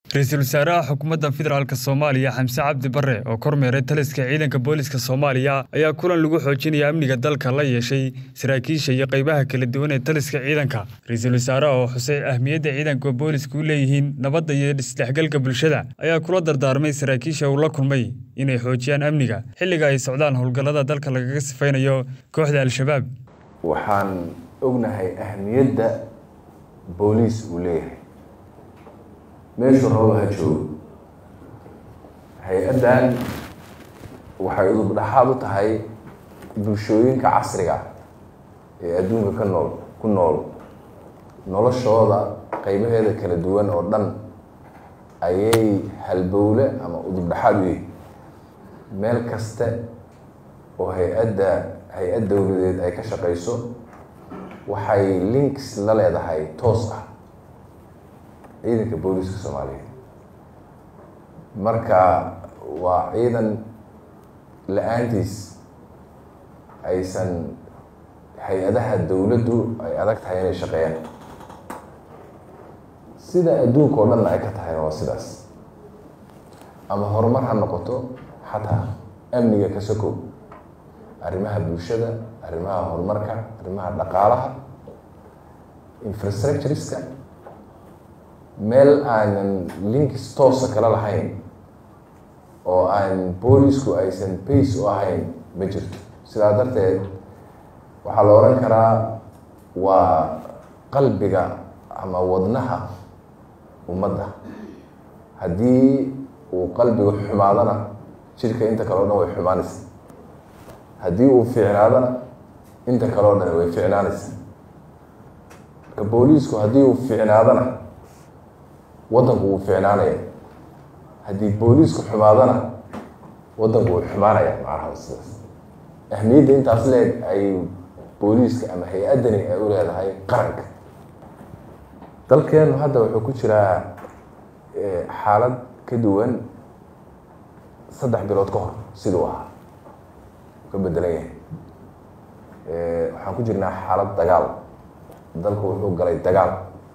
ra-iisul wasaaraha xukuumadda federaalk soomaaliya xamse cabdi bare oo kormeeray taliska ciidanka booliska soomaaliya ayaa kulan lagu xoojinaya amniga dalka la yeeshay saraakiisha iyo qaybaha kala duwan ee taliska ciidanka ra-iisul wasaaraha oo xusay ahmiyadda ciidanka booliska u leeyihiin nabadda iyo isdhexgalka bulshada ayaa kula dardaarmay saraakiisha uu la kulmay inay xoojiyaan amniga xilliga ay socdaan howlgallada dalka lagaga sifaynayo kooxda al-shabaab waxaan ognahay ahmiyadda booliis uu leeyahay meeshuu rabo ha joogo hay-addan waxay udub dhaxaad u tahay bulshooyinka casriga ee adduunka ka nool ku nool noloshooda qeybaheeda kala duwan oo dhan ayay halbowle ama udub dhaxaad u yihi meel kaste oo hay-adda hay-ad dowladeed ay ka shaqeyso waxay links la leedahay toos ah ciidanka booliska soomaaliyeed marka waa ciidan la-aantiis aysan hay-adaha dowladdu ay adag tahay inay shaqeeyaan sida adduunka oo dhanna ay ka tahayna waa sidaas ama horumar ha noqoto xataa amniga ka sokow arrimaha bulshada arrimaha horumarka arrimaha dhaqaalaha infrastructureska meel aanan linkis toosa kala lahayn oo aan boolisku aysan bace u ahayn ma jirto sidaa darteed waxaa la odhan karaa waa qalbiga ama wadnaha ummadda haddii uu qalbiga xumaadana jidhka inta kale o dhan way xumaanaysa haddii uu fiicnaadana inta kale o dhan way ficnaanaysa marka booliisku haddii uu fiicnaadana waddanku wuu ficnaanaya haddii booliisku xumaadana waddanku wuu xumaanaya macnaha sidaas ahmiyadda intaas leeg ay booliiska ama hay-addani ay u leedahay qaranka dalkeenu hadda wuxuu ku jiraa xaalad ka duwan saddex bilood ka hor siduu ahaa ka bedelan yahay waxaan ku jirnaa xaalad dagaal dalku wuxuu galay dagaal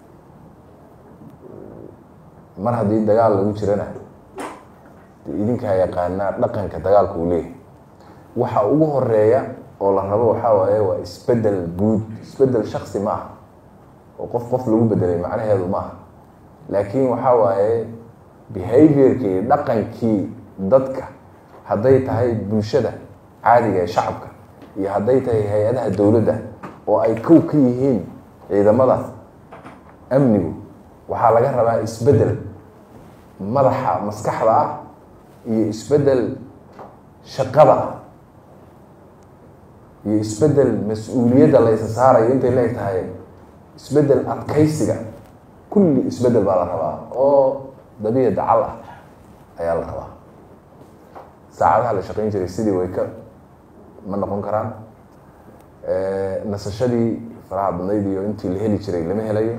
mar haddii dagaal lagu jirana de idinkaa yaqaanaa dhaqanka dagaalka uu leeyahay waxa ugu horeeya oo la rabo waxaa waaye waa isbedel guud isbedel shaksi ma aha oo qof qof lagu bedelay macnaheedu ma aha laakiin waxaa waaye behaviorkii dhaqankii dadka hadday tahay bulshada caadiga ee shacabka iyo hadday tahay hay-adaha dowladda oo ay kow ka yihiin ciidamada amnigu waxaa laga rabaa isbedel madaxa maskaxda ah iyo isbedel shaqada ah iyo isbedel mas-uuliyadda la ysa saarayo intay leeg tahay isbedel adkaysiga kulli isbedel baa la rabaa oo dabiica dacal ah ayaa la rabaa saacadaha la shaqeyn jiray sidii way ka ma noqon karaan nasashadii faraha badnayd iyo intii la heli jiray lama helayo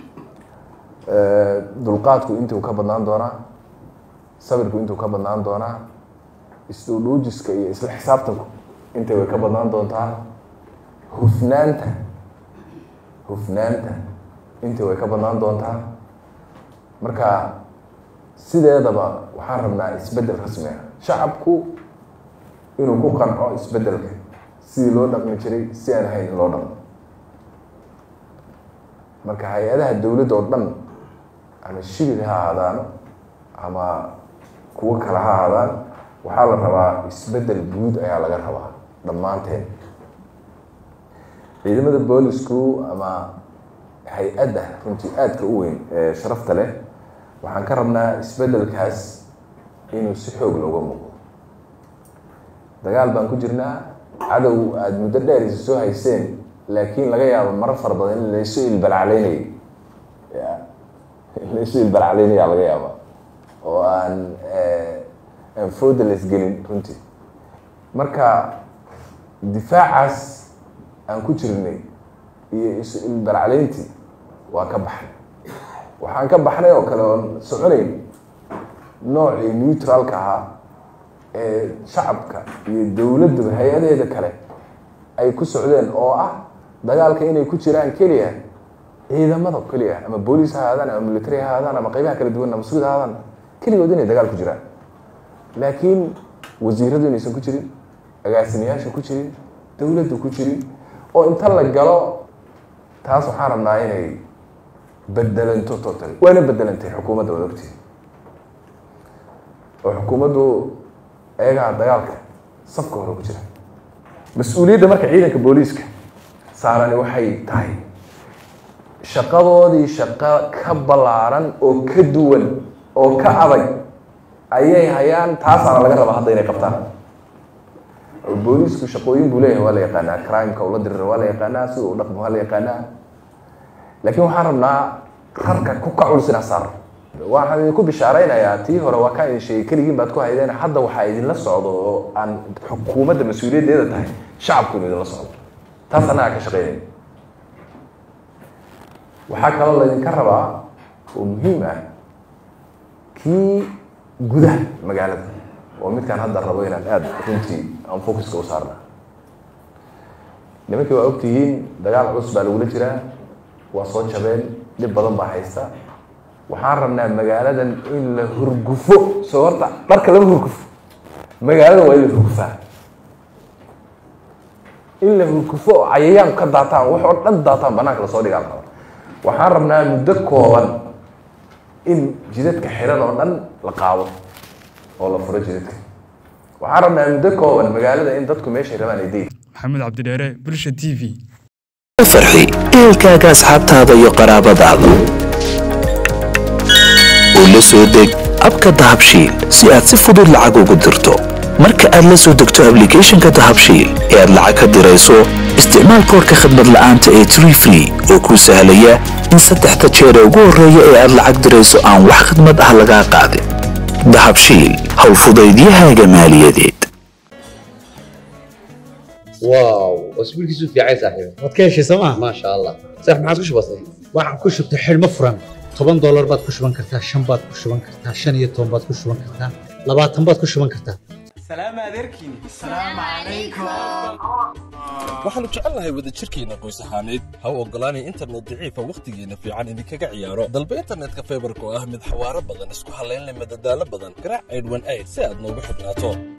dulqaadku intuu ka badnaan doonaa sabirku intuu ka badnaan doonaa isdhuudhuujiska iyo isla xisaabtanku intay way ka badnaan doontaa hufnaanta hufnaanta intii way ka badnaan doontaa marka sideedaba waxaan rabnaa isbedel rasmi ah shacabku inuu ku qanco isbedelka sidii loo dhaqmi jiray si aan ahayn in loo dhaqmo marka hay-adaha dowladda oo dhan ama shibir ha ahaadaano ama kuwo kale ha ahaadaan waxaa la rabaa isbedel guud ayaa laga rabaa dhammaanteen ciidamada boolisku ama hay-adda runtii aadka u weyn ee sharafta leh waxaan ka rabnaa isbedelkaas inuu si xoog looga muuqdo dagaal baan ku jirnaa cadow aada muddo dheer isa soo hayseen laakiin laga yaabo marar fara badan in laysu ilbalacleynayo laysu ilbalacleynayaa laga yaaba oo aan aan fooda la isgelin runtii marka difaacaas aan ku jirnay iyo isu ilbalacleyntii waa ka baxnay waxaan ka baxnay oo kale oon soconayn noocii neutralka ahaa ee shacabka iyo dowladduba hay-adaheeda kale ay ku socdeen oo ah dagaalka inay ku jiraan keliya ciidamada keliya ama booliis ha ahaadaan ama military ha ahaadaan ama qaybaha kala duwan ama suud ha ahaadaan keligood inay dagaal ku jiraan laakiin wasiiradu inaysan ku jirin agaasimayaasha ku jirin dowladdu ku jirin oo inta la galo taas waxaan rabnaa inay bedelanto totally waana bedelantay xukuumadda waad ogtihi oo xukuumaddu eegaha dagaalka safka hore ku jira mas-uuliyadda marka ciidanka booliiska saarani waxay tahay shaqadoodii shaqo ka ballaaran oo ka duwan oo ka adag ayay hayaan taasaana laga rabaa hadda inay qabtaan booliisku shaqooyin buu leeyahay waa la yaqaanaa crimeka ula dirira waa la yaqaanaa sida u dhaqmo waa la yaqaanaa laakiin waxaan rabnaa rarka ku ka culus inaa saar waxaan idinku bishaaraynayaa tii hore waa kaa idin sheegay keligiin baad ku haydeen hadda waxaa idinla socdo oo aan xukuumadda mas-uuliyaddeeda tahay shacabku inu idinla socdo taas annagaa ka shaqeynaya waxaa kaloo laydinka rabaa oo muhiim ah kii gudaha magaalada oo midkaan hadda rabo inaan aada runtii aan focuska u saarna nimankii waa ogtihiin dagaal culus baa lagula jiraa waa soo jabeen dhib badan baa haysta waxaan rabnaa magaaladan in la hurgufo soo horta dharka lama hurgufo magaalada waa in la hurgufaa in la hurgufo oo cayayaan ka daataan wax oo dhan daataan banaanka lasoo dhigaan raba waxaan rabnaa muddo kooban in jidadka xiran oo dhan la qaado oo la furo jidadka waxaan rabnaa muddo kooban magaalada in dadku meeshay rabaan ay degi maxamed cabdidheere bulsha t v farxi ehelkaaga asxaabtaada iyo qaraabadaada oo la soo deg abka dahabshiil si aad si fudud lacag ugu dirto marka aad la soo degto ablicathonka dahabshiil ee aad lacag ka dirayso isticmaal koorka khadmad la'aanta ee tree free oo kuu sahlaya in saddexda jeer ee ugu horreeya ee aad lacag dirayso aan wax khidmad ah lagaa qaadin dahabshiil howlfudaydiyahaaga maaliyadeed واو اسبوع كيسو في عايز صاحبي waad ka heshay sooma ما شاء الله صح ما عادش بسيط waxaan ku shubtay xidhmo furan toban doolar baad ku shuban kartaa shan baad ku shuban kartaa shan iyo toban baad ku shuban kartaa labaatan baad ku shuban kartaa waxaannu jecelnahay wadajirkeenna qoys ahaaneed ha u oggolaanay internet daciifa wakhtigeenna fiican idinkaga ciyaaro dalba internetka faybarka oo ah mid xawaaro badan isku hallayn leh madadaalo badan garaac aydhwan ayd si aad noogu xidhnaato